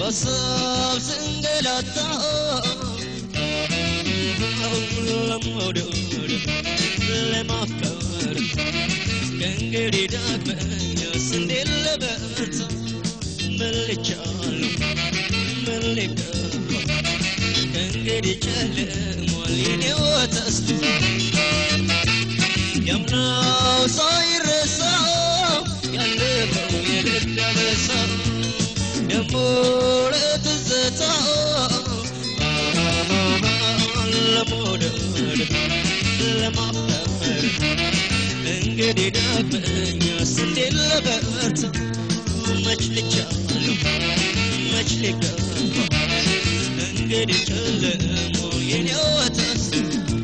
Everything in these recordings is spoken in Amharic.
በሀሳብ ስንገላታ ለመውደድ ለማፍቀር ከእንግዲህ ዳግመኛስ እንዴት ልበርታ ምን ልቻለሁ ምን ልገባ ከእንግዲህ ጨልሟል የኔው ተስፋ ያምናው ሳይረሳ ያለፈው የደገመሳ ደሞ ለትዝታ ለመውደድ ለማፍቀር እንግዲህ ዳግመኛስ እንዴት ልበርታ መች ልቻለሁ መች ልገባ እንግዲህ ጨልሞ የኔው ተስፋ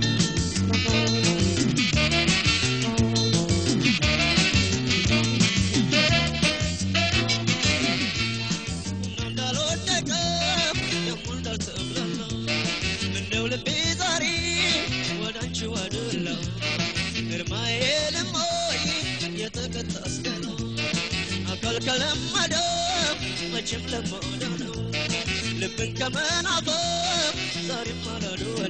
እንዳልወደቀ ደግሞ እንዳልተብላላ እንደው ልቤ ዛሬ ወደ አንቺ ዋደላ ግርማዬ ልሞይ የተቀጣ አስገና አካል ከለመደ መቼም ለመደ ነው ልብን ከመናፈቅ ዛሬም አላልወለ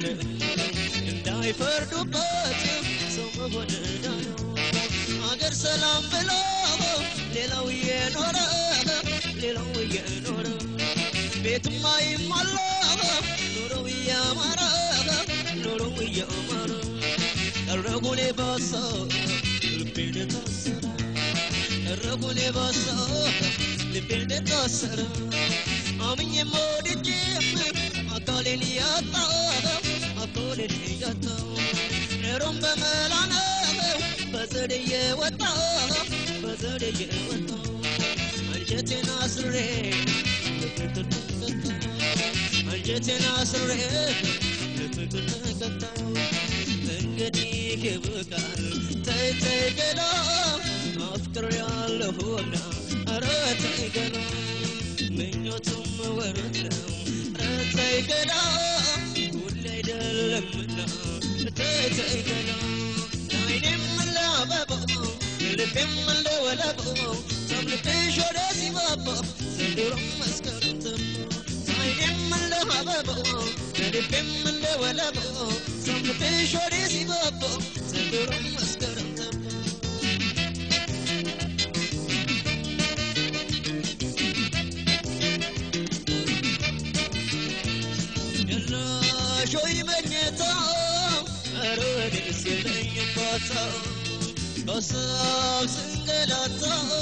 እንዳይፈርዱበት ሰው መሆን ዕዳ ነው አገር ሰላም ብሎ ሌላው እየኖረ ሌላው እየኖረ ቤትማ ይሟላ ኑሮው እያማረ ኑሮው እያማረ ቀረጉኔ ባሳ ልቤን ታሰረ ቀረጉኔ ባሳ ልቤን ታሰረ አምኜም ወድጄም አካሌን እያጣ አካሌን እያጣ ኑሮም በመላ ነው በዘዴ እየወጣ በዘዴ እየወጣ አንጀቴን አስሬ ለፍቅር ተቀጣ አንጀቴን አስሬ ለፍቅር ተቀጣ እንግዲህ ይብቃል ተይ ተይ ገላ አፍቅሬያለሁና ኧረ ተይ ገላ ምኞቱም ወረት ነው ኧረ ተይ ገላ ሁሌ አይደለምና ተይ ተይ ገላ አይኔም እንደ አበባው ልቤም እንደ ወለባው ሰምልቤሽ ወደ ሲባባ ዘንድሮም መስከረም ተባ አይኔም እንደ አበባው ልቤም እንደ ወለባው ሰምልቤሽ ወደ ሲባባ ዘንድሮም መስከረም ተባ የለሽ ወይ መኝታ ኧረ እኔስ የለኝም ባታ በሀሳብ ስንገላታ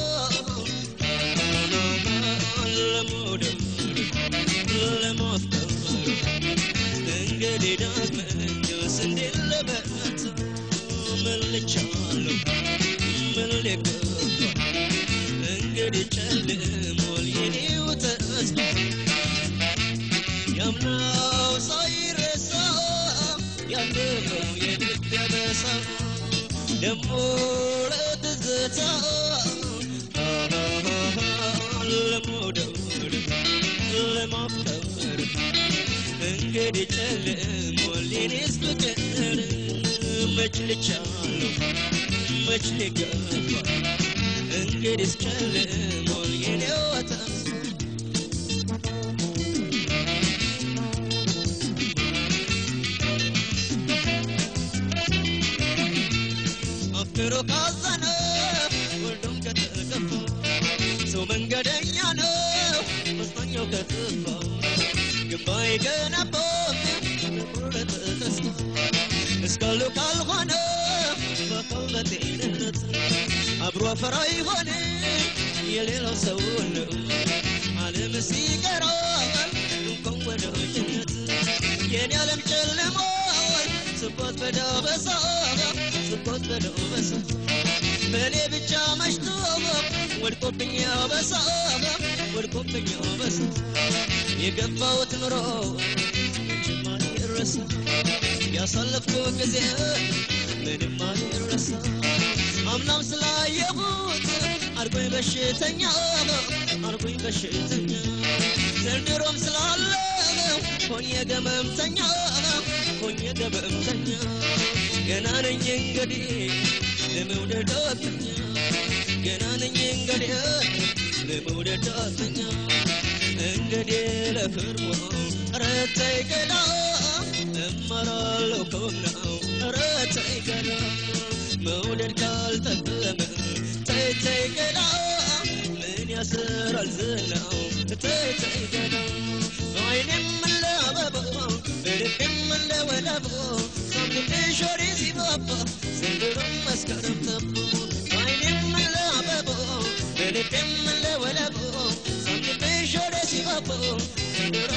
ለመውደድ ለማፍቀር እንግዲህ ዳግመኛስ እንዴት ልበርታ ምን ልቻለሁ ምን ልገባ እንግዲህ ጨልሟል የኔው ተስፋ ያምናው ሳይረሳ ያለፈው የደገመሳ ደሞ ለትዝታ ለመውደድ ለማፍቀር እንግዲህ ጨልሟል የኔስ ፍቅር መች ልቻለሁ መች ልገባ እንግዲህ ጨልሟል የኔው ተስፋ አፍቅሮ ካዘነ ወልዶም ከተገፋ ሰው መንገደኛ ነው መጽናኛው ከጠፋ ግንባይ ገነባም ለቁርጥ ተስፋ እስካሉ ካልሆነ በአካል በጤንነት አብሮ አፈራ ይሆን የሌላው ሰው ነው ዓለም ሲቀራል እንኳን ወደ ጀነት የኔ ዓለም ጨልሟል ስቦት በዳበሳ ስቦት በዳበሳ በእኔ ብቻ መሽቶ ወድቆብኝ አበሳ ወድቆብኝ አበሳ የገባሁት ኑሮ መቼም አይረሳ ያሳለፍኩት ጊዜ ምንም አይረሳ አምናም ስላየሁት አርጎኝ በሽተኛ አርጎኝ በሽተኛ ዘንድሮም ስላለ ሆኜ ገመምተኛ ሆኜ ገመምተኛ ገና ነኝ እንግዲህ ለመውደድ ዳተኛ ገና ነኝ እንግዲህ ለመውደድ ዳተኛ እንግዲህ ፍርሞ ረተይ ገዳ እመራለሁ ከሆነው ረተይ ገዳ መውደድ ካልጠቀመ ተይ ተይ ገዳ ምን ያስራል ዝናው ተይ ተይ ገዳ በዓይኔም እንደ አበባ በልቤም እንደ ወለባ ሳምንሽ ወሬ ሲባባ ዘንድሮም መስከረም ጠባ በዓይኔም እንደ አበባ በልቤም እንደ ወለባ ሳምንሽ ወሬ ሲባባ ዘንድሮ